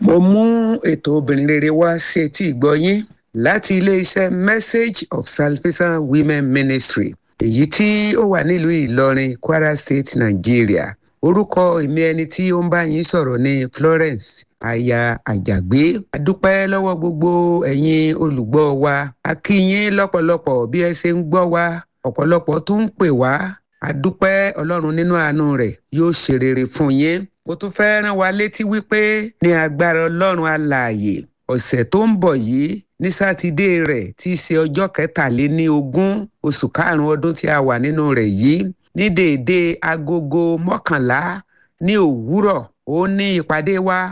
mo mú ètò obìnrin rere wá sí etí ìgbọ́yín láti iléeṣẹ́ message of salvation women ministry èyí tí ó wà nílùú ìlọrin kwara state nigeria orúkọ èmi ẹni tí ó ń bá yín sọ̀rọ̀ ní florence aya àjàgbé adúpẹ́ lọ́wọ́ gbogbo ẹ̀yin olùgbọ́ wa a kí yín lọ́pọ̀lọpọ̀ bí ẹ ṣe ń gbọ́ wa ọ̀pọ̀lọpọ̀ tó ń pè wá adúpẹ́ ọlọ́run nínú àánú rẹ̀ yóò ṣe rere fún yín mo tún fẹ́ rán wa létí wípé ní agbára ọlọ́run alààyè ọ̀sẹ̀ tó ń bọ̀ yìí ní sátidé rẹ̀ tí í ṣe ọjọ́ kẹtàléní ogún oṣù karùn-ún ọdún tí a wà nínú rẹ̀ yìí ní déédéé agogo mọ́kànlá ní òwúrọ̀ ó ní ìpàdé wa